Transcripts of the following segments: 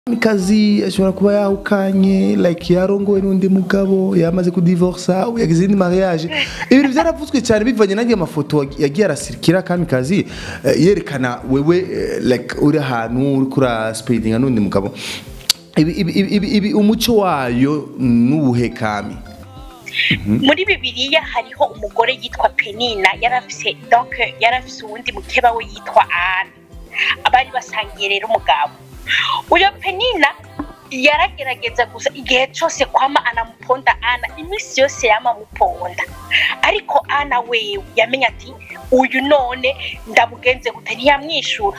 kamikazi ashobora kuba yahukanye like yarongowe n'undi mugabo yamaze kudivorsa yagize indi mariage ibintu byaravutswe cyane bivanye n'agiye amafoto yagiye arasirikira kamikazi eh, yerekana wewe eh, like uri ahantu uri kura speedinga n'undi mugabo ibi, ibi, ibi, ibi, ibi umuco wayo n'ubuhe kami muri bibiliya hariho umugore yitwa penina yarafise donc yarafise uwundi mukeba we yitwa ana abari basangiye rero umugabo uyo penina yaragerageza gusa igihe cyose kwama anamuponda ana iminsi yose yama amuponda ariko ana wewe yamenya ati uyu none ndamugenze gute ntiyamwishura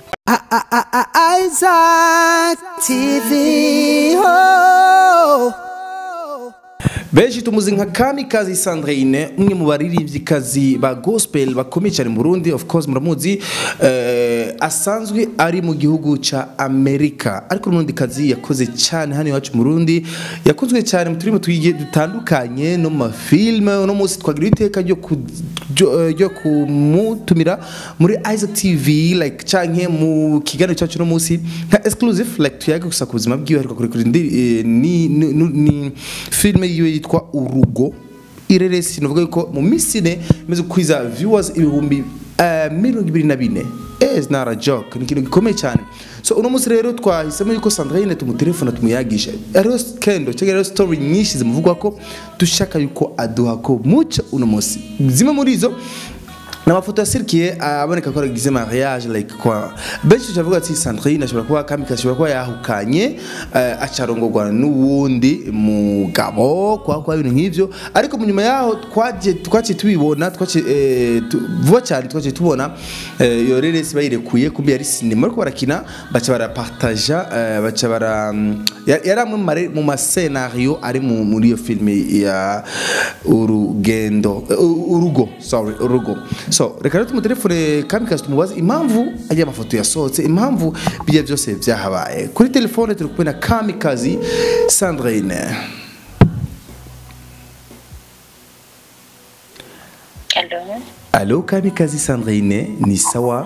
Isaac TV. Oh. benshi tumuzi nka kamikazi sandrine umwe mu baririmbyikazi ba gospel bakomeye cyane mu burundi of course muramuzi eh, asanzwe ari mu gihugu ca amerika ariko n'undi kazi yakoze cyane hano iwacu mu burundi yakunzwe cyane mu turimo tugiye dutandukanye no mu mafilme uno munsi twagira iteka ryo ku- ryo- eh, ryo kumutumira muri isaac tv like canke mu kiganiro cyacu no munsi nka exclusive like tuyaga gusa ku buzima bwiwe ariko kurekura indi eh, ni, ni, ni, ni filme yiwe yitwa urugo ireresi novuga yuko mu minsi ine imaze kwiza viewers ibihumbi eh, mirongo ibiri na bine Eh, it's not a joke ni ikintu gikomeye cyane so uno munsi rero twahisemo yuko sandrine tumutelefona tumuyagisha hariho kendo cyangwa rero story nyinshi zimuvugwa ko dushaka yuko aduha ko muco uno munsi zimwe muri izo ni amafoto yasirikiye aboneka ko aragize mariage like kwa benshi turavuga ati sandrine ashobora kuba kamikazi ashobora kuba yahukanye eh, acarongorwa n'uwundi mugabo kwa kwa ibintu nk'ivyo ariko mu nyuma yaho twaje twaciye tubibona twaciye eh, tu- vuba cyane twaciye tubona eh, iyo reresi bayirekuye kumbe yari sinema ariko barakina baca barapartaja eh, baca bara mm, ya- yari amwe mu mare- mu masenario ari mu- muri iyo filime ya urugendo eh, u- urugo sorry urugo so reka rero tumutelefone kamikazi tumubaze impamvu ajya amafoto yasohotse impamvu bijya byose byahabaye kuri telefone turi kumwe na kamikazi sandrine Hello. alo kamikazi sandrine ni sawa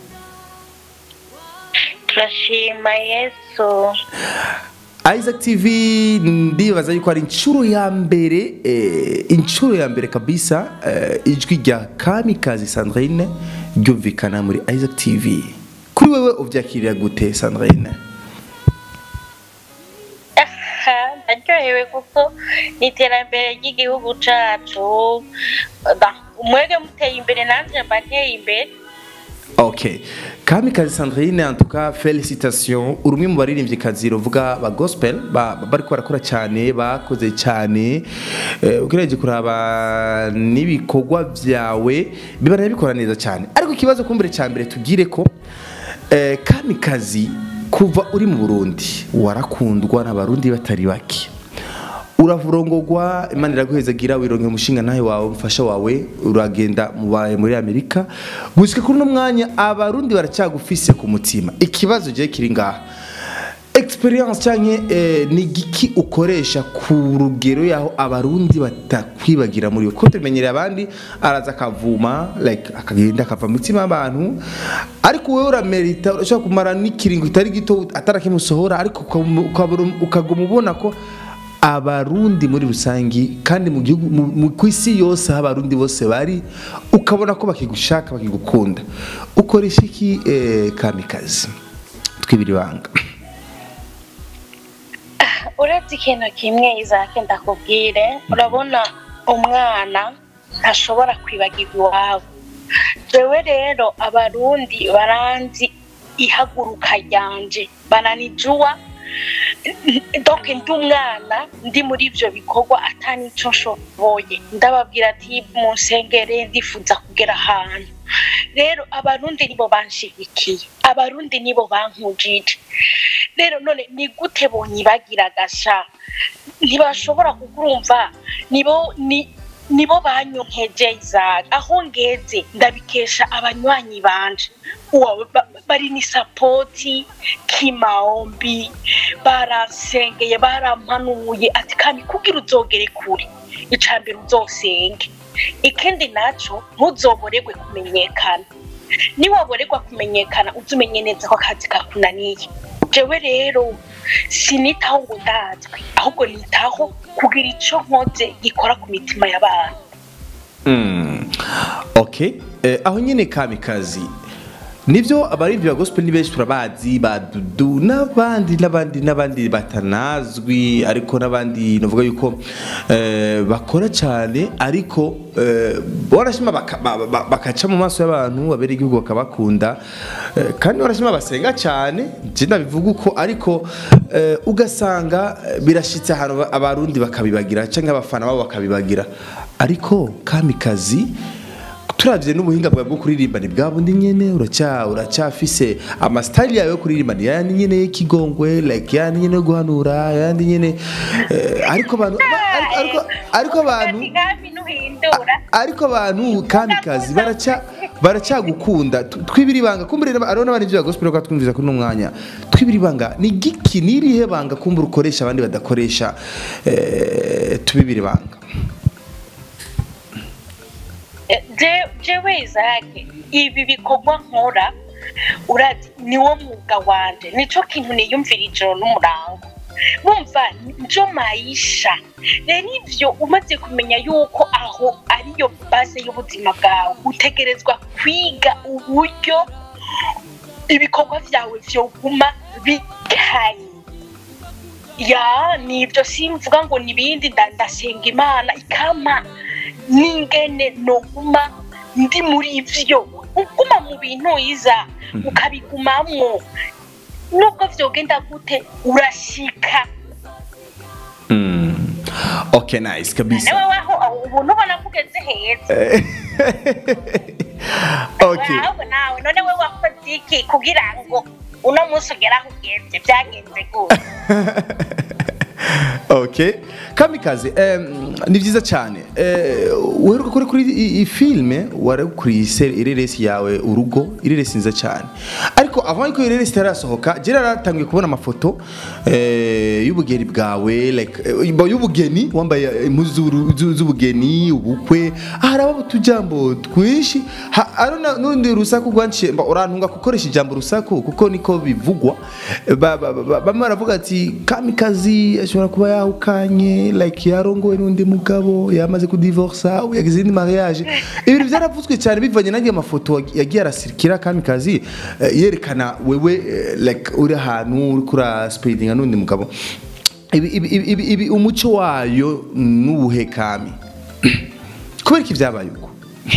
turashima yesu Isaac TV ndibaza yuko ari inshuro ya mbere eh, inshuro ya mbere kabisa eh, ijwi rya Kamikazi Sandrine ryumvikana muri Isaac TV kuri wewe uvyakirira gute Sandrine Aha, ndaryohewe kuko ni iterambere ry'igihugu cacu Ba, mwege muteye imbere nanje mba nteye imbere Okay. Kamikazi Sandrine en tout cas félicitations urumwe mu baririmbyikazi ruvuga ba gospel ba ba- bariko barakora cyane bakoze cyane eh, ukireje kuraba n'ibikorwa byawe bibana bikora neza cyane ariko ikibazo kumbere cya mbere tugire ko eh, Kamikazi kuva uri mu Burundi warakundwa n'abarundi batari bake uravurongogwa imana iraguhezagira wironke umushinga nawe wawe umufasha wawe uragenda mubaye muri amerika gushika kuri uno mwanya abarundi baracyagufise ku mutima ikibazo je kiri ngaha experience canke eh, ni giki ukoresha ku rugero yaho abarundi batakwibagira muri we ko tumenyereye abandi araza akavuma like akagenda akava mu mitima y'abantu ariko wowe uramerita urashobora kumara n'ikiringo kitari gito atarakimusohora ariko ukabona- ukabona- ukaguma ubona ko abarundi muri rusangi kandi mu gihugu mu- mu- ku isi yose aho abarundi bose bari ukabona ko bakigushaka bakigukunda ukoresha iki eh, kamikazi twibira ibanga uretse ikintu kimwe izake ndakubwire urabona umwana ntashobora kwibagirwa iwabo jewe rero abarundi baranzi ihaguruka ryanje bananijuwa donc ndi umwana ndi muri ivyo bikorwa atanico nshoboye ndababwira ati munsengere ndifuza kugera ahantu rero abarundi nibo banshigikiye abarundi nibo bankujije rero none ni gute bonyibagira gasha ntibashobora kukurumva nibo ni nibo banyonkeje izari aho ngeze ndabikesha abanywanyi banje uwo ba- bari ni sapoti kimaombi baransengeye barampanuye ati kandi kugira uzogere kure icambere uzosenge ikindi naco ntuzoboregwe kumenyekana niwaboregwa kumenyekana uzi umenye neza ko akazi kakunaniye jewe rero sinitaho ngo ndazwe ahubwo nitaho kugira ico nkoze gikora ku mitima y'abantu Mm. okay eh, aho nyine kamikazi nibyo abaririmbyi ba gospel ni benshi turabazi ba dudu n'abandi n'abandi n'abandi batanazwi ariko n'abandi navuga yuko eh, bakora cyane ariko eh, barashima baka- ba- ba- bakaca mu maso y'abantu babera igihugu bakabakunda eh, kandi barashima basenga cyane je ndabivuga uko ariko eh, ugasanga eh, birashitse ahantu ba- abarundi bakabibagira cyangwa abafana babo bakabibagira ariko kamikazi turavye n'ubuhinga bwawe bwo kuririmba ni bwa bundi nyene uracya uracyafise amasitayili yawe yo kuririmba ni yandi nyene y'ikigongwe like yandi nyene yo guhanura yandi nyene eh, ariko abantu ariko- ariko ariko abantu Umugambi ntuhindura ariko abantu kamikazi baraca baracyagukunda Tu- twibira ibanga kumbure ariho n'abandi bya gospel ko twumviza kuri uno mwanya twibira ibanga ni giki nirihe banga kumbura ukoresha abandi badakoresha eh, tubibira ibanga Je- jewe izake ibi bikorwa nkora urazi niwo mwuga wanje nico kintu niyumvira ijoro n'umurango bumva njo maisha rero ivyo umaze kumenya yuko aho ariyo base y'ubuzima bwawe utegerezwa kwiga uburyo ibikorwa vyawe vyoguma bikaye ya nibyo simvuga ngo nibindi nda- ndasenga imana ikama n'ingene noguma ndi muri ivyo uguma mu bintu iza ukabigumamwo nubwo vyogenda gute urashika Mm. okay nice kabisa nawe waho aho ubu ntubona ko ugeze heza okay ahubwo nawe none we wakoze iki kugira ngo uno munsi ugere aho ugeze byagenze gute okay kamikaze em, ni byiza cyane Eh, uheruka kuri kuri i- iyi filime warakuriye ireresi yawe urugo ireresi nziza cyane ariko avant ko ireresi itarasohoka jera naratangiye kubona amafoto eh, y'ubugeni bwawe like eh, bo- y'ubugeni wambaye impuzu z'uru- z'u- z'ubugeni ubukwe haraba utujambo twinshi Ha- ari na- n'urundi rusaku rwanciye mba urantunga gukoresha ijambo rusaku kuko niko bivugwa Ba- ba- ba- bamwe baravuga ati kamikazi ashobora kuba yahukanye like yarongowe n'undi mugabo yamaze kudivorsa ubu yagize indi mariage ibintu byaravuzwe cyane bivanye n'agiye amafoto yagiye arasirikira kamikazi eh, yerekana wewe eh, like uri ahantu uri kura speedinga n'undi mugabo ibi, ibi, ibi, ibi, ibi umuco wayo n'ubuhe kami kubera iki byabaye uko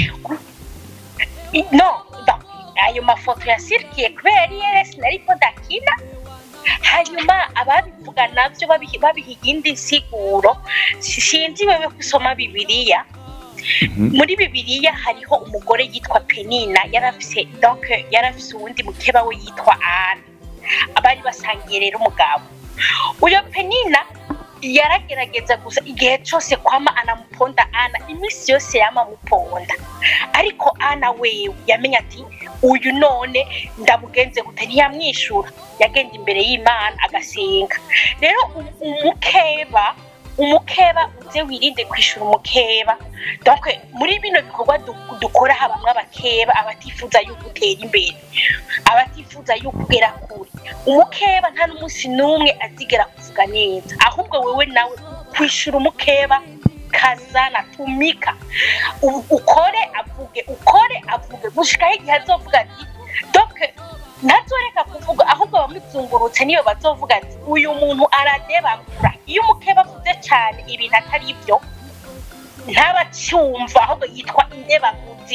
I- no da, ayo mafoto yasirikiye kubera iyeresi nariko ndakina hanyuma ababivuga navyo babiha babiha iyindi nsiguro Si- sinzi wewe gusoma bibiliya muri bibiliya hariho umugore yitwa penina yarafise donc yarafise uwundi mukeba we yitwa ana abari basangiye rero umugabo uyo penina yaragerageza gusa igihe cyose kwama anamuponda ana iminsi yose yama amuponda ariko ana wewe yamenye ati uyu none ndamugenze gute ntiyamwishura yagenda imbere y'imana agasenga rero um- umukeba umukeba uze wirinde kwishura umukeba donc muri bino bikorwa du- dukora habamwe abakeba abatifuza yuko utera imbere abatifuza yuko ugera kure umukeba nta n'umunsi n'umwe azigera kuvuga neza ahubwo wewe nawe kwishura umukeba kazana tumika U- ukore avuge ukore avuge gushikaho igihe azovuga ati donc ntazoreka kuvuga ahubwo abamuzungurutse niyo bazovuga ati uyu muntu aradebagura iyo umukeba avuze cyane ibintu atari byo ntabacyumva ahubwo yitwa indebaguzi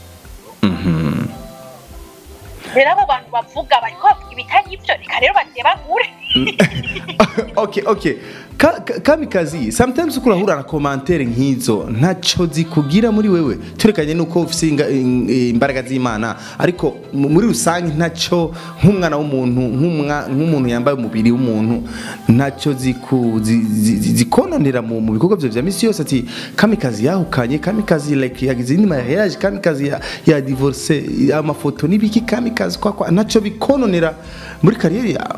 rero abo bantu bavuga bariko bavuga ibitari byo reka rero badebagure okay okay Ka- ka- kamikazi sometimes uko urahura na commentaire nk'izo ntacyo zikugira muri wewe turekanye nuko ufite inga- in- imbaraga z'imana ariko mu- muri rusange ntacyo nk'umwana w'umuntu nk'umwa- nk'umuntu yambaye umubiri w'umuntu ntacyo ziku- zi- zi- zi- zikononera mu mu bikorwa byawe bya misi yose ati kamikazi yahukanye kamikazi like yagize indi mariage kamikazi ya, ya divorce amafoto n'ibiki kamikazi kwa kwa ntacyo bikononera muri kariyeri yawe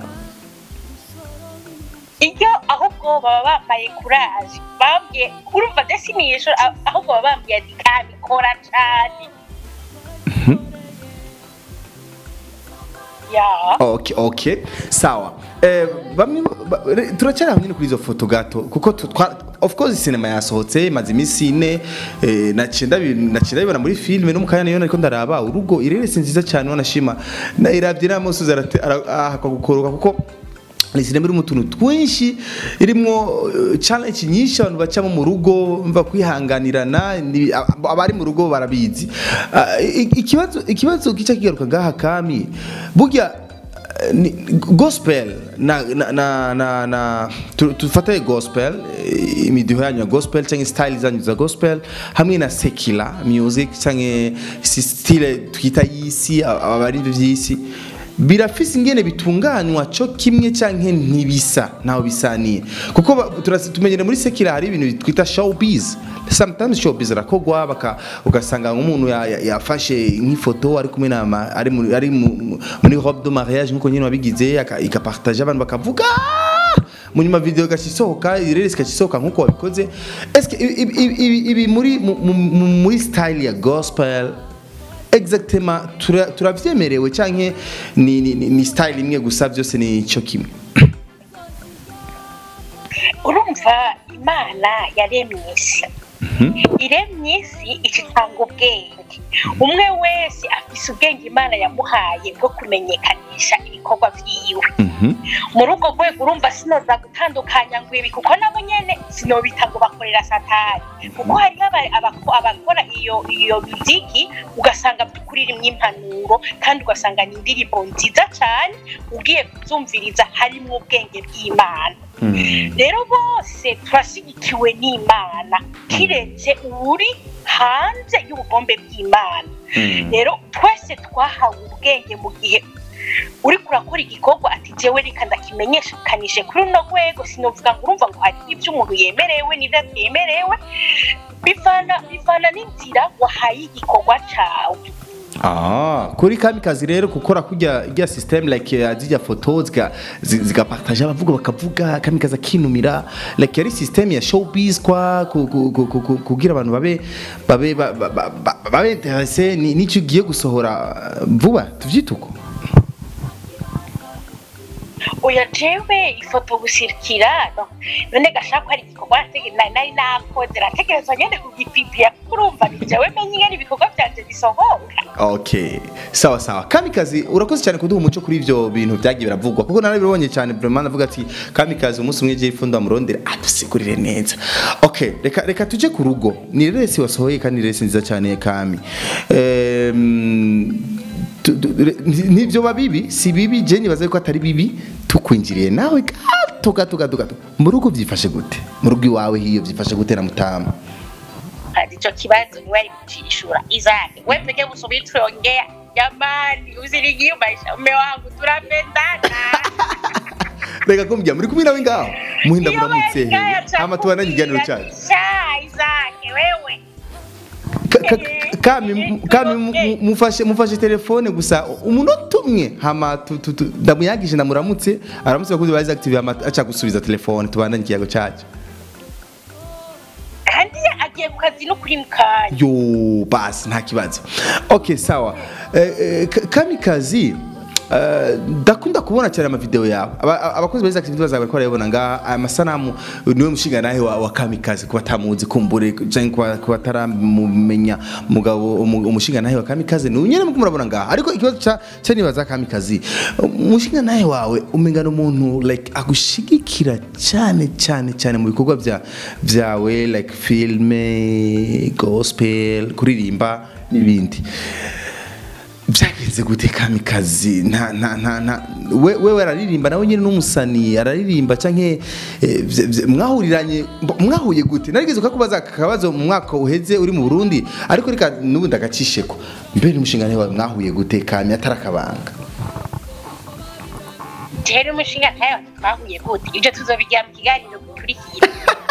iyo ahubwo baba bambaye kuraje bambwiye urumva desinisho ahubwo baba bambwiye ati kabikora cyane ya okay okay sawa eh, bamwe ba- re- turacyari hamwe kuri izo foto gato kuko tu- twa- of course cinema yasohotse maze iminsi ine eh, naciye ndabi- naciye ndabibona muri filime no mu kanya nayo nariko ndaraba urugo ireresi nziza cyane wanashima nayiravye n'amusozi ahakwa gukoroka kuko ni sinema irimo utuntu twinshi irimo eh, challenge nyinshi abantu bacamo mu rugo mva kwihanganirana ni- ab- abari mu rugo barabizi Ah, i- ikibazo ikibazo kica kigaruka ngaha kami burya eh, ni- gospel na na na, na, na tu- tufate gospel eh, imidiho yanyu ya gospel cyangwa style zanyu za gospel hamwe na secular music cyangwa si style twita y'isi abari by'isi birafise ingene bitunganywa cyo kimwe canke ntibisa ntaho bisaniye kuko ba- turasi- tumenyere muri sekira hari ibintu twita showbiz sometimes showbiz rakogwa baka ugasanga nk'umuntu ya- ya- yafashe nk'ifoto ari kumwe na ma- ari muri ari mu- muri robe de mariage nkuko nyine wabigize aka- ikapartage abantu bakavuga mu nyuma video gacisohoka ireresi gacisohoka nkuko wabikoze eske ibi- ibi- ibi ibi muri mu- mu- mu- muri style ya gospel exactement tura- turavyemerewe canke ni, ni, ni, ni style imwe gusa byose ni cyo kimwe urumva imana yaremye isi iremye isi icitanga ubwenge umwe wese afise ubwenge imana yamuhaye bwo kumenyekanisha ibikorwa vyiwe muri urwo rwego urumva sinoza gutandukanya ngo ibi kuko nabo nyene sinobita ngo bakorera satani kuko hariho aba- abako- abakora iyo iyo muziki ugasanga by'ukuri irimwo impanuro kandi ugasanga ni indirimbo nziza cane ugiye kuzumviriza harimwo ubwenge bw'imana rero bose turashyigikiwe n'imana kiretse uri hanze y'ubugombe bw'imana rero twese twahawe ubwenge mu gihe uri kurakora igikorwa ati jewe reka ndakimenyekanishe kuri runo rwego sinovuga ngo urumva ngo hari ibyo umuntu yemerewe n'ibyo atemerewe bivana bivana n'inzira wahaye igikorwa cawe Ah, kuri kamikazi rero gukora kujya ijya system like ya zijya photo ziga zi- zigapartage abavuga bakavuga kamikazi akinumira like yari system ya showbiz kwa ku- ku- ku- ku- ku- kugira abantu babe babe ba- ba- ba- ba- babe interesse ni nicyo ugiye gusohora uh, vuba tuvyituko oya jewe ifoto gusirikira no none gashaka ko ari igikorwa natege- nari nari nakoze rategerezwa nyene kugipipira kuko urumva ni jewe menye ingene ibikorwa vyanje bisohoka Okay, sawa sawa. Kamikazi urakoze cyane kuduha umuco kuri ivyo bintu byagiye biravugwa kuko narabibonye cyane vraiment navuga ati Kamikazi umunsi umwe je ifundo amurondera adusigurire neza. Okay, reka reka tuje ku rugo. Ni resi wasohoye kandi resi nziza cyane ya Kami. Ehm tu- tu- re- nivyo babibi si bibi je nibaza ko atari bibi tukwinjiriye nawe gato gato gato gato mu rugo byifashe gute mu rugo iwawe hiyo byifashe gute na mutama kandi ico kibazo niwe ari kucishura izake we peke busubiri tuongea jamani usinigiumaisha mume wangu tunapendana reka kumbya muri kumwe nawe ngaho muhinda Iyo muramutse wewe ngaya hama tubana ikiganiro chakubwira, cyacu sha izake wewe Ka- ka- kami mu- kami mu- mu- mufashe mufashe telefone gusa umunota umwe hama tu- tu- tu- ndamuyagije ndamuramutse aramutse bakuzi bazi active hama aca gusubiza telefone tubandanye ikiyago cyacu kandi agiye ku kazi no kuri mukanya yo basi nta kibazo okay sawa eh, eh, Ka- kamikazi eh, ndakunda kubona cyane amavideo yawe Aba- aba- abakozi beza active bazaga bariko barayabona ngaha aya masanamu niwe mushinga nawe wa, wa kamikazi kuba tamuzi kumbure canke kuba kuba taramumenya mugabo umu- umushinga nawe wa kamikazi ni nyene muko murabona ngaha ariko ikibazo ca ca nibaza kamikazi umushinga nawe wawe umengana umuntu like agushigikira cyane cyane cyane mu bikorwa bya byawe like filme gospel kuririmba n'ibindi byagenze gute kamikazi nta nta nta nta we wewe araririmba nawe nyine n'umusani araririmba canke eh, vye- vye- mwahuriranye mbo- mwahuye gute narigeze kukubaza aka kabazo mu mwaka uheze uri mu Burundi ariko reka n'ubu ndagacisheko mbere n'umushinga wawe mwahuye gute kami atarakabanga rero umushinga ntayo twahuye gute ibyo tuzobigira mu kiganiro gikurikira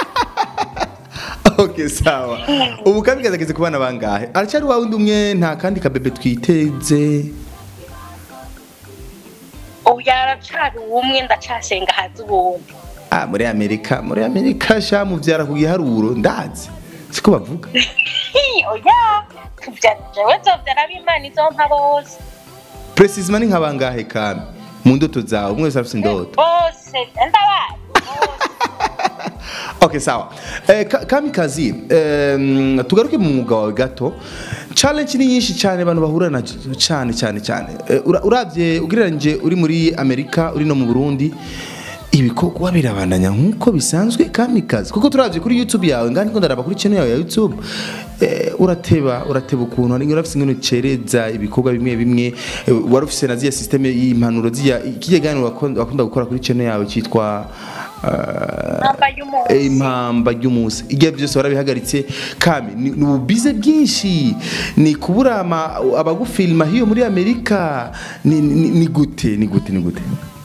okay sawa ubu kamikazi ageze ku bana bangahe aracyari wa wundi umwe nta kandi kabebe twiteze ubu yaracari ubumwe ndacasenga hazi ubundi ah muri Amerika muri Amerika sha muvyara ku giharuro ndazi siko bavuga Hi, oya tuvyara jewe zovyara ab'imana izompa bose precisement ni nk'abangahe kami mu ndoto zawe umwe wese afite indoto bose ndabazi bose okay sawa eh, Ka- kamikazi em, tugaruke mu mwuga wawe gato challenge ni nyinshi cyane abantu bahura na cyane cyane cyane Eh, ura- uravye ugereranyije uri muri amerika uri no mu burundi ibikorwa birabandanya nk'uko bisanzwe kamikazi kuko turavye kuri youtube yawe ngandi ko ndaraba kuri channel yawe ya youtube eh, urateba urateba ukuntu hari urafise ingene ucereza ibikorwa bimwe bimwe eh, wari ufise na ziya systeme y'impanuro ziya ikije gani wakunda wakunda gukora kuri channel yawe cyitwa eh, Impamba y'umunsi. Eh, impamba ry'umunsi igihe byose warabihagaritse kami ni ni ububize bwinshi ni kubura ama- abagufilma hiyo muri amerika ni, ni, ni gute ni gute ni gute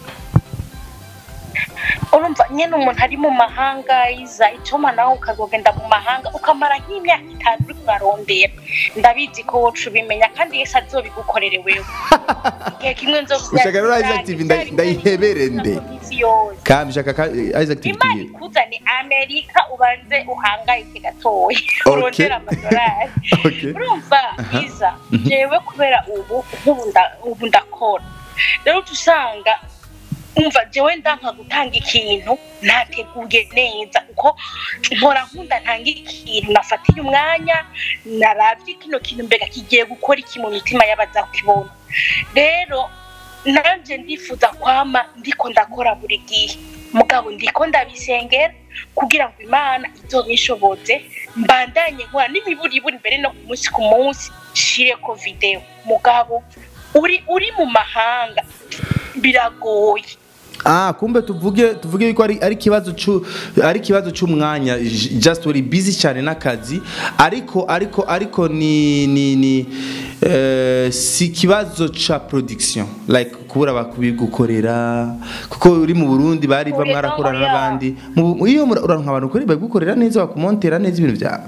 urumva nyine umuntu ari mu mahanga yiza icuma nawe ukazogenda mu mahanga ukamara nk'imyaka itanu uri kurarondera ndabizi ko woca ubimenya kandi yesu azobigukorere wewe igihe kimwe nzobwira Ushaka rero Isaac TV nda- ndayihebere nde? yose kami shaka ka, Isaac TV imana tugiye ikuzane amerika ubanze uhangayike gatoya Okay. urondera amadolari Okay. urumva biza jewe kubera ubu nk'ubu nda- ubu ndakora rero uca usanga umva jewe ndanka gutanga ikintu nateguye neza kuko mpora nkunda ntanga ikintu nafatiye umwanya naravye kino kintu mbega kigiye gukora iki mu mitima y'abaza kukibona rero nanje ndifuza kwama ndiko ndakora buri gihe mugabo ndiko ndabisengera kugira ngo imana izobishoboze mbandanye nkora n'imiburiburi mbere no ku munsi ku munsi nshireko video mugabo uri uri mu mahanga biragoye Ah, kumbe tuvuge tuvuge yuko ari ari kibazo cu ari kibazo cy'umwanya j- just uri busy cyane n'akazi ariko ariko ariko ni ni ni eh, si kibazo ca production like kubura bakubigukorera kuko uri mu Burundi bari Oya, bamwarakorana oya. n'abandi Mu Bu- iyo mura- uranka abantu kuri bagukorera neza bakumontera neza ibintu byawe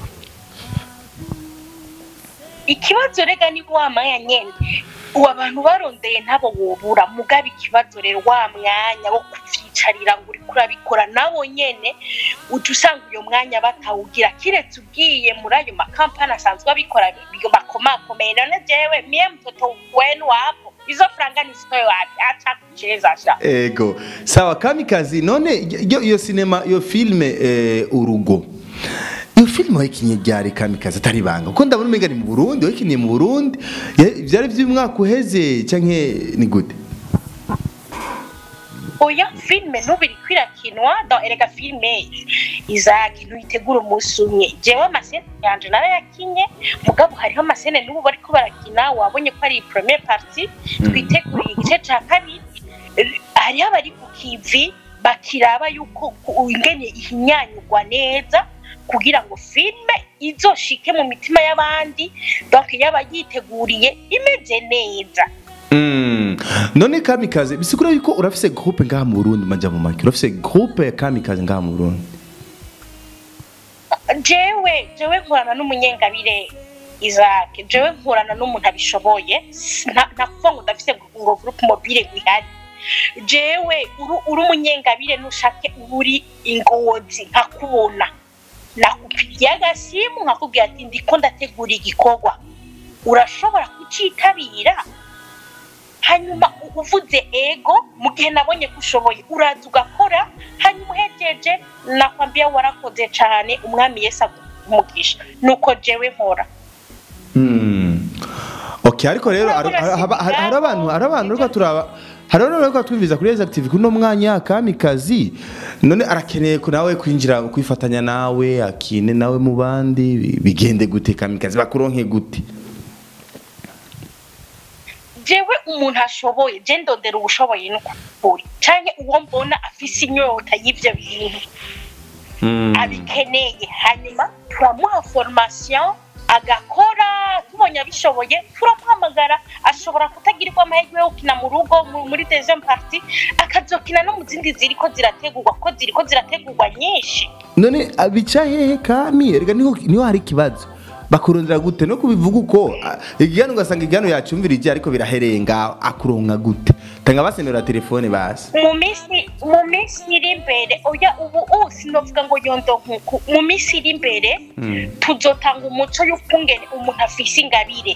ikibazo rega ni wa mwanya nyene ubu abantu barondeye ntabo wobura mugaba ikibazo rero wa mwanya wo kuvyicarira ngo uriko urabikora nawo nyene uca usanga uyo mwanya batawugira kiretse ugiye muri ayo makampani asanzwe abikora bi- bakomakomeye none jewe mie mtoto wenu wapo izo franga nisitoye wapi acha kucheza sha ego sawa kamikazi none iyo iyo sinema iyo filme eh, urugo iyo filime wayikinye ryari kamikazi atari banga kuko ndabona umenga ni mu burundi wayikinye mu burundi Ya- vyari vy'umwaka uheze canke ni gute oya filime n'ubu iriko irakinwa do erega filime izaki ntuyitegura umunsi umwe jewe amasene yanje narayakinye mugabo hariho amasene n'ubu bariko barakina wabonye ko ari premier party twiteguriye igice ca kabiri Eh, hariho abari ku kivi bakiraba yuko ku- ingene ihinyanyurwa neza kugira ngo filime izoshike mu mitima y'abandi donc yaba yiteguriye imeze neza Mm. none kamikazi bisigura yuko urafise groupe ngaha mu burundi maja mu make urafise groupe ya kamikazi ngaha mu burundi jewe jewe nkorana n'umunyengabire isaac jewe nkorana n'umuntu abishoboye nta nta kuvuga ngo ndafise ngo groupe mobile gwihari jewe uru- uri umunyengabire nushake uri ingozi nkakubona nakupigiye agasimu nkakubwira ati ndiko ndategura igikorwa urashobora kucitabira hanyuma u- uvuze ego mu gihe nabonye ko ushoboye uraza ugakora hanyuma uhejeje nakwambia warakoze cyane umwami yesu umugisha nuko jewe nkora Mm. okay ariko rero hari hari- hari- hari abantu hari abantu reka turaba hari abantu reka twumviza kuri Rise Active kuno mwanya kamikazi none arakeneye ko nawe kwinjira kwifatanya nawe akine nawe mu bandi bi- bigende gute kamikazi bakuronke gute jewe umuntu ashoboye je ndondera ubushoboye n'ukuri canke uwo mbona afise inyota y'ivyo bintu Mm. abikeneye hanyuma turamuha formation agakora tubonye abishoboye turamuhamagara ashobora kutagirirwa amahirwe yo gukina mu rugo mu- muri deuxième partie akazokina no mu zindi ziriko zirategurwa ko ziriko zirategurwa nyinshi none abica hehe kami erega niho niho hari ikibazo bakurondera gute no kubivuga uko ah, igihano ugasanga igihano yacyumvirije ariko biraherenga akuronka gute tanga basemera telefone basi mu minsi mu minsi iri imbere oya ubu ubu sinovuga ngo yondo nkuku mu minsi iri imbere tuzotanga umuco y'ukungene umuntu afise ingabire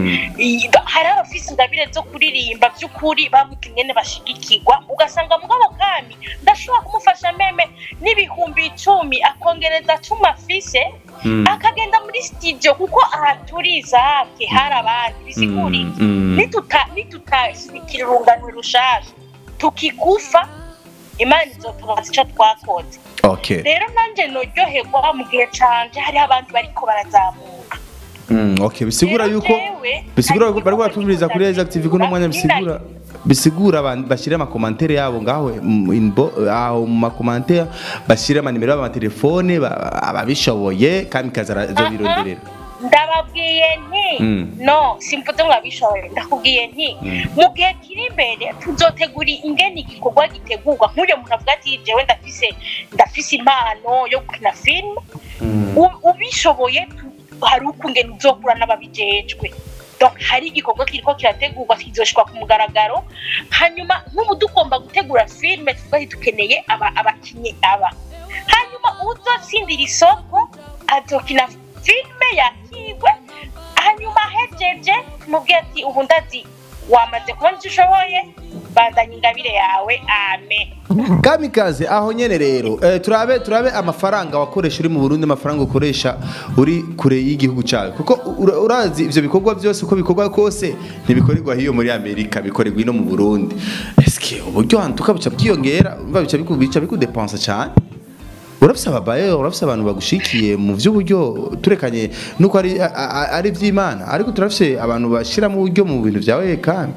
I- hari abafise ingabire zo kuririmba by'ukuri babuze ingene bashigikirwa ugasanga mugabo kandi ndashobora kumufasha meme n'ibihumbi icumi akongereza cumi afise akagenda muri studio kuko aha turi izake hari abandi bisiguriye Mm, mm. nituta nitutashyigikira urungano rushasha tukikufa imana izotubaza icyo twakoze okay rero nanjye noryoherwa mu gihe canje hariho abandi bariko barazamuka Mm, okay bisigura Rero yuko jewe, bisigura hari ko bari igikorwa batumviriza kuri nifuza Exactive ko n'umwanya gutegura, bisigura bisigura abantu bashyira amakomantere yabo ngaho mu inbo aho mu makomantere bashyira amanimero y'amatelefone ba- ababishoboye kandi kaza zo bironderera ndababwiye nti Mm. no simvuze ngo abishoboye ndakubwiye nti mu gihe kiri imbere tuzotegura ingene igikorwa gitegurwa nk'uyo muntu avuga ati jewe ndafise ndafise impano yo gukina filime U- ubishoboye tu- hari ukungene uzokura n'ababijejwe Donc, hari igikorwa kiriko kirategurwa kizoshikwa ku mugaragaro hanyuma nk'ubu tugomba gutegura filime tuvuga ati dukeneye aba- abakinyi aba hanyuma uzotsindira isoko azokina filime yakigwe hanyuma ahejeje tumubwire ati ubu ndazi wamaze kubona icyo ushoboye bandanya ingabire yawe amen kamikaze aho nyene rero eh, turabe turabe amafaranga wakoresha uri mu Burundi amafaranga ukoresha uri kure y'igihugu cyawe kuko ura- urazi ivyo bikorwa byose uko bikorwa kose ntibikorerwa hiyo muri Amerika bikorerwa ino mu Burundi eske uburyo hantuka bica bwiyongera umva bica biku bica bikudepensa cyane urafise ababaye urafise abantu bagushikiye mu vy'uburyo turekanye nuko ari a- a- ari vy'Imana ariko turafise abantu bashiramo uburyo mu bintu vyawe kandi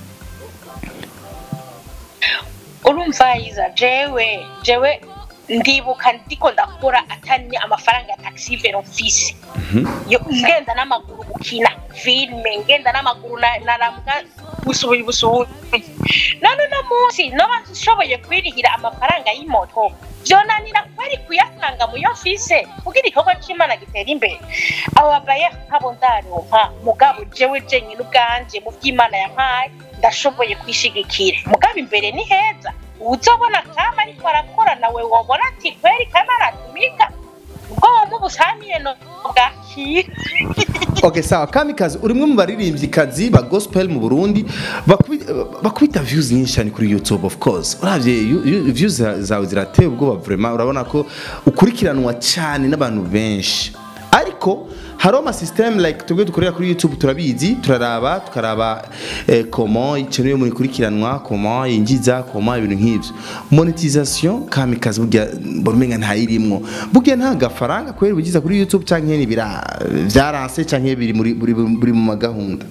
urumva yiza jewe jewe ndibuka ndiko ndakora atari amafaranga ya taxi vero mfise yo ngenda n'amaguru gukina filime ngenda n'amaguru na- naramuka busubuye busubuye none uno munsi noba nshoboye kwirihira amafaranga y'imoto vyonanira kwari kuyatanga muyo mfise kugira igikorwa c'imana gitera imbere abo babaye nkabo ndaronka mugabo jewe jenyine ubwanje mu vy'imana yampaye ndashoboye kwishigikira mugabo imbere ni heza uzobona kama ariko arakora nawe wobona ati kweri kama aratumika ubwo womubusamiye no bwakira Okay sawa kamikazi uri umwe mu baririmbyikazi ba gospel mu Burundi bakubi- bakubita views nyinshi cyane kuri YouTube of course uravye yu- yu- views za- zawe zirateye ubwoba vraiment urabona ko ukurikiranwa cyane n'abantu benshi ariko hariho ama system like tubwe dukorera kuri YouTube turabizi turaraba tukaraba eh, comment ikintu muri kurikiranwa comment yinjiza comment ibintu nk'ivyo monetisation kamikazi burya borumenga ntayirimwo burya nta gafaranga kweri bigiza kuri YouTube canke ni bira vyaranse canke biri muri buri buri mu magahunda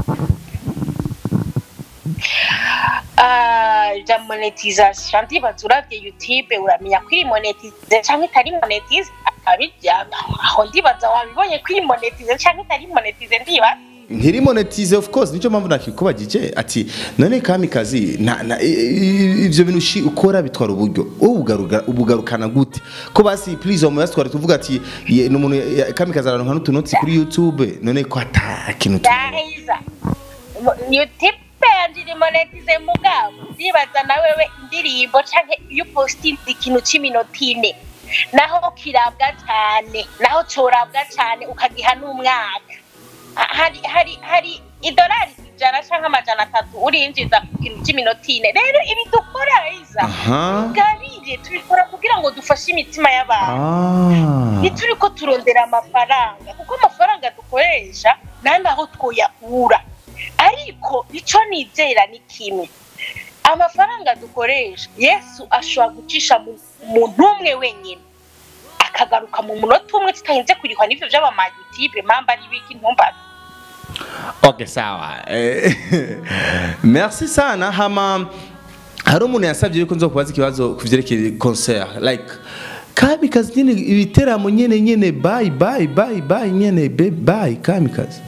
Ah, ja monetization ndibaza uravye youtube uramenya ko iri monetize canke itari monetize abijya aho ndibaza wabibonye ko iri monetize canke itari monetize ndibaza ntiri monetize of course nico mpamvu nakikubagije ati none kamikazi na, na, i- i- ivyo bintu ushi- ukora bitwara uburyo ubugaruka ubugarukana gute ko basi please wamuya twari tuvuga ati ye- n'umuntu ya- kamikazi araronka n'utunotsi kuri YouTube none ko ata kintu tu- yahiza youtube yanje iri monetize mugabo ndibaza na wewe indirimbo canke iyo upostinze ikintu c'iminota ine naho kirabwa cane naho corabwa cane ukagiha n'umwaka Ha- hari hari hari idolari ijana canke amajana atatu urinjiza ku kintu c'iminota ine rero ibi dukora iza aha gabire tubikora kugira ngo dufashe imitima y'abantu ah ntituri ko turondera amafaranga kuko amafaranga dukoresha nta naho twoyakura ariko icyo nizera ni kimwe amafaranga dukoresha yesu ashobora gucisha mu muntu umwe wenyine akagaruka mu munota umwe tutarinze kurihwa n'ibyo by'abamayutibe mpamvu ari ibiki ntumbaze Okay, sawa. Eh, Merci sana hama hari umuntu yasabye yuko nzokubaza ikibazo kuvyerekeye concert like kamikazi nyene ibiteramo nyene nyene bye bye bye bye nyene be bye kamikazi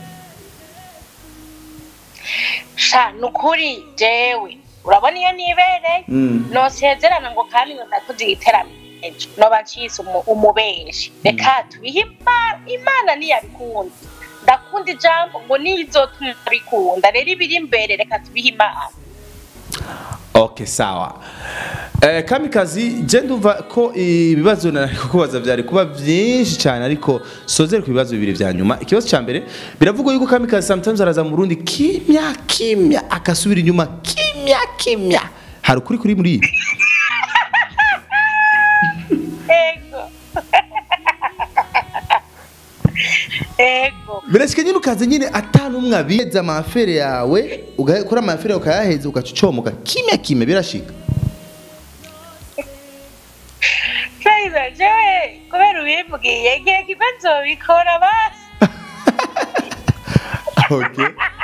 sha ni ukuri jewe urabona iyo nibereye Mm. nosezerana ngo kandi ngo ndakoze igiteramo noba ncise umu- umubeshi reka tubihe imana imana ntiyabikunda ndakunda ijambo ngo nizotuma bikunda rero ibiri imbere reka tubihe imana okay sawa eh, kamikazi je ndumva ko ibibazo nari kukubaza byari kuba byinshi cyane ariko sozere ku bibazo bibiri vya nyuma ikibazo cya mbere biravugwa yuko kamikazi sometimes araza mu Burundi kimya kimya akasubira inyuma kimya kimya hari ukuri kuri muri ibi ego ego birashika nyine ukaza nyine atanumwe abiheza amafere yawe ugakora amafere yawe ukayaheza ugacomoka kimya kimya birashika Kaiza jewe kubera ubimbwiye igihe kibazo bikora basi okay.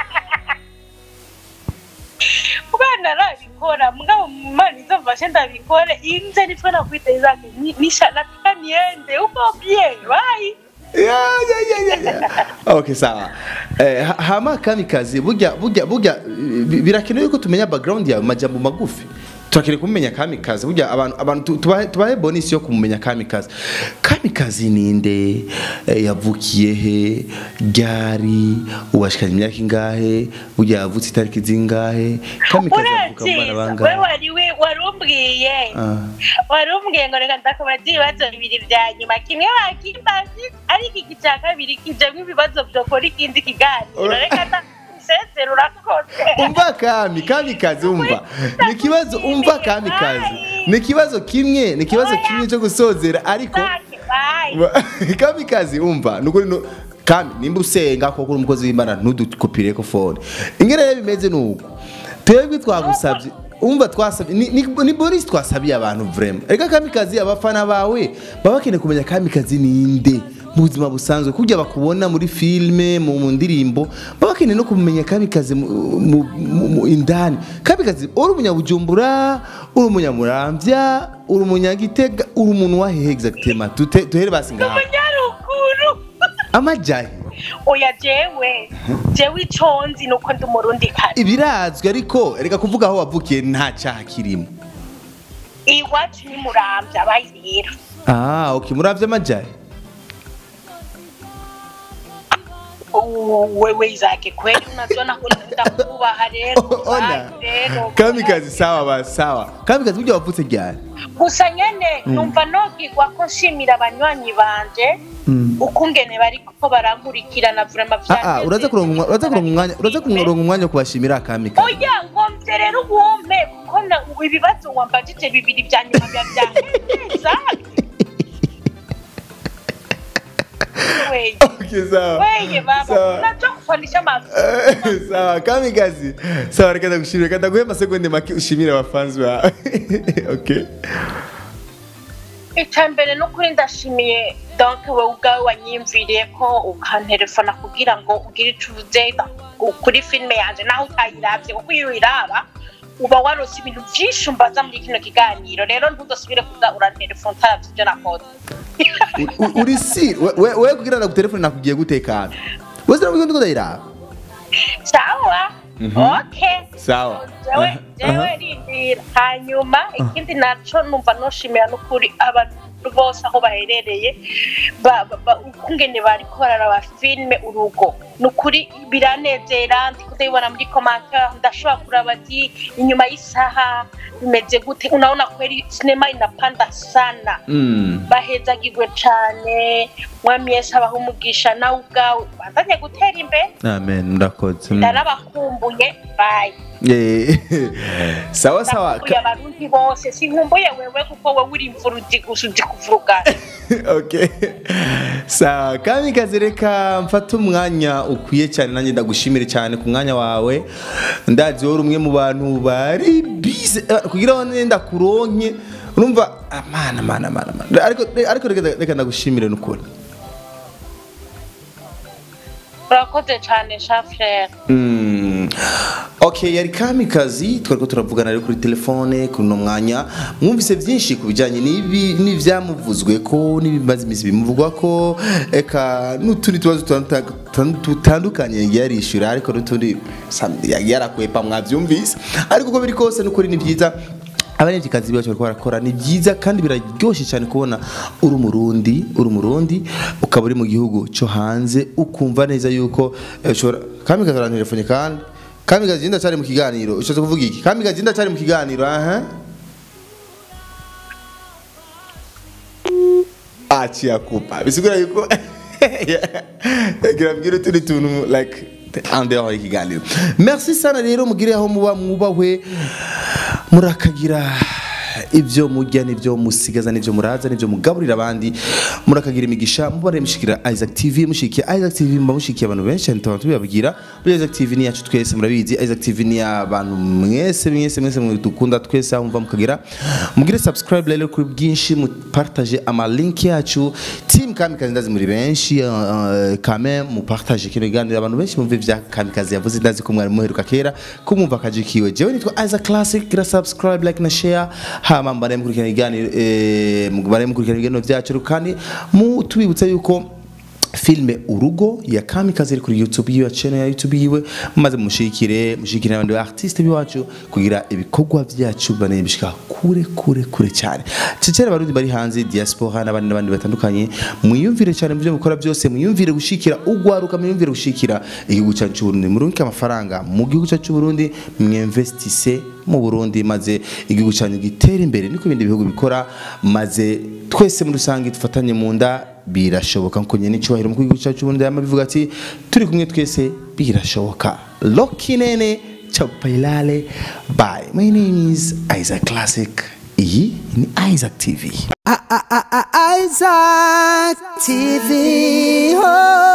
kubana arabikora mugabo mumana izomfashe ndabikore inze nitwe nakwita zake nisha nataka niende uko bien bye ya ya ya ya ya okay sawa eh, ha- hama kamikazi burya burya burya bi- birakenewe ko tumenya background yawe majambo magufi turakeneye kumenya kamikazi burya abantu abantu tu- tubahe tubahe bonus yo kumenya kamikazi kamikazi ninde eh, yavukiye he ryari ubashikanye imyaka ingahe burya yavutse itariki zingahe kamikazi avuka mu bana urakiza we bangahe wari we warumbwiye Ah. warumbwiye ngo reka ndakubaza ibibazo bibiri vya nyuma kimwe bakimbazi ariko iki cya kabiri kijamwo ibibazo vyokora ikindi kiganiro Ura- reka ndasezera urakoze umva kami kamikazi umva ni ikibazo umva kamikazi ni ikibazo kimwe ni ikibazo kimwe cyo gusozera ariko Zake, bye. kamikazi umva nukuri no kami nimba usenga koko uri umukozi w'imana ntudukupire ko fone ingene rero bimeze nuko twebwe twagusabye umva twasabye ni, ni, ni Boris twasabiye abantu vraiment reka kamikazi abafana bawe baba bakeneye kumenya kamikazi ninde mu buzima busanzwe kujya bakubona muri filime mu mu ndirimbo baba bakeneye no kumenya kamikazi mu, mu, mu, mu indani kamikazi uri umunyabujumbura uri umunyamuramvya uri umunyagitega uri umuntu wahehe exactement Dute- duhere basi ngaho umunyaruguru amajahe oya jewe jewe ico nzi nuko ndi umurundi kare ibirazwi ariko reka kuvuga aho wavukiye nta cyaha kirimo iwacu ni muramvya bayi rero ah okay muravye amajahe U- wewe izake kweli unaziona ko ndakubaha rero ona Bayi rero kamikazi sawa ba sawa kamikazi burya wavutse ryari gusa nyene numva nogirwa ko nshimira abanywanyi banje ukungene bariko barankurikirana vrema ah ah uraza kuronka umwa- uraza kuronka umwanya uraza kuronka umwanya wo kubashimira kamikazi oya ngomvye rero ubumpe kuko na- ibibazo wambajije bibiri vya nyuma vya vyaneza weye okay sawa weye baba Sawa. unaja kufandisha mafi Eh, sawa kamikazi sawa reka ndagushimire reka ndaguhe amasegonde make ushimire abafanzi bawe okay icya mbere ni ukuri ndashimiye donke wowe ubwawe wanyiyumviriye ko ukanterefona kugira ngo ugire icyo uvuze ku- kuri filime yanjye naho utayiravye kuko iyo uyiraba uba warose ibintu byinshi umbaza muri kino kiganiro rero ntudasubire kuza uranterefona utaravye ibyo nakoze U- u- uri si we- we we kugira ngo telefone nakugiye gutekana wese nabwo ndiko ndayiraba sawa okay sawa jewe Aha, jewe aha. rindira hanyuma ikindi naco numva noshimira n'ukuri abantu bose aho baherereye ba- ba- ba- ukungene bariko bararaba filime urugo nukuri biranezera ndi kudabibona muri commentaire ndashobora kuraba ati inyuma y'isaha bimeze gute unaona kweli sinema inapanda sana Mm. bahezagirwe cane mwami yesu abaha umugisha nawe ubwawe bandanye gutera imbere amen ndakoze Mm. ndarabakumbuye bayi Eh, sawa sawa ndakumbuye abarundi bose sinkumbuye wewe kuko wowe uri imvuruzi gusa uzi kuvurugana okay sawa kamikazi reka mfate umwanya ukwiye cyane nanjye ndagushimire cyane ku mwanya wawe ndazi wowe uri umwe mu bantu bari bize eh, kugira ngo nenda kuronke urumva amana amana amana amana ariko ariko reka- reka ndagushimire n'ukuri urakoze cyane shafurere Mm. okay yari kamikazi twariko turavugana rero kuri telefone kuri uno mwanya mwumvise byinshi ku bijyanye n'ibi n'ibyamuvuzwe ko n'ibimaze iminsi bimuvugwa ko eka n'utundi tubazo tutanduta- tutan- dutandukanye yagiye yarishyura ariko n'utundi sam- yagiye yarakwepa mwabyumvise ariko uko biri kose n'ukuri ni byiza abarembyikazi bacu bariko barakora ni byiza kandi biraryoshye cyane kubona uri umurundi uri umurundi ukaba uri mu gihugu cyo hanze ukumva neza yuko eh, ushobora kamikazi ara telefone kandi kamikazi ndacyari mu kiganiro ushatse kuvuga iki kamikazi ndacyari mu kiganiro aha aciye kupa bisigura yuko girabwira utundi tuntu like andeho ikiganiro merci sana rero mugire aho muba mwubahwe murakagira ibyo mujya n'ibyo musigaza n'ibyo muraza n'ibyo mugaburira abandi murakagira imigisha mubare mushikira Isaac TV mushikiye Isaac TV mba mushikiye abantu benshi cyane tuba tubibabwira muri Isaac TV ni yacu twese murabizi Isaac TV ni abantu mwese mwese mwese dukunda twese aho mva mukagira mugire subscribe rero kuri bwinshi mupartage ama link yacu team kamikazi ndazi muri benshi uh, uh, kame mupartage kino kiganiro abantu benshi mumve vya kamikazi yavuze ndazi ko mwari muheruka kera kumumva kajikiwe jewe nitwa Isaac Classic gira subscribe like na share hama mbare mukurikirana ibiganiro eh, mbare mukurikirana ibiganiro vyacu kandi mu tubibutsa yuko filme urugo ya kamikazi iri kuri youtube yiwe channel ya youtube yiwe maze mushikire mushikire abandi artiste biwacu kugira ibikorwa vyacu bane bishika kure kure kure cyane cicere abarundi bari hanze diaspora n'abandi n'abandi batandukanye mwiyumvire cyane mu byo mukora byose mwiyumvire gushikira ugwaruka mwiyumvire gushikira igihugu cyacu cy'u Burundi murunke amafaranga mu gihugu cyacu cy'u Burundi mwinvestise mu Burundi maze igihugu cyanyu gitere imbere niko ibindi bihugu bikora maze twese muri rusange dufatanye mu nda birashoboka nko nyene cyubahiro mu gihugu cyacu Burundi yama bivuga ati turi kumwe twese birashoboka Loki nene Chapailale bye my name is Isaac Classic iyi ni Isaac TV Isaac TV. Oh.